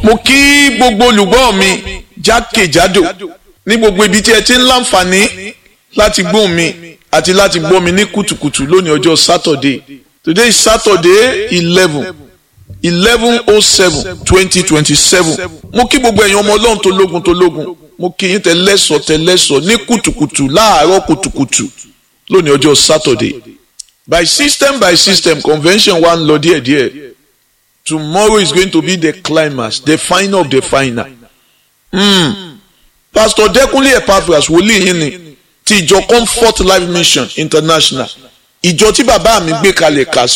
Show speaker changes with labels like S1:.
S1: mo kí gbogbo olùgbọ́ mi jákèjádò ní gbogbo ibi tí ẹ ti ń láǹfààní láti gbóhùn mi àti láti gbọ́ mi ní kùtùkùtù lónìí ọjọ́ Saturday today is Saturday eleven eleven oh seven twenty twenty seven mo kí gbogbo ẹ̀yin ọmọ ọlọ́run tó lógun tó lógun mo kí yín tẹlẹ́sọ̀ tẹlẹ́sọ̀ ní kùtùkùtù láàárọ̀ kùtùkùtù lónìí ọjọ́ Saturday by system by system convention wa ń lọ díẹ̀díẹ̀ tomorrow is going to be the climax the final of the final. Mm. Pastor Dẹ́kunlé Epaphras wòlíì yín ni ti ìjọ Comfort Life Mission International ìjọ tí bàbá mi gbé kalẹ̀ kà sí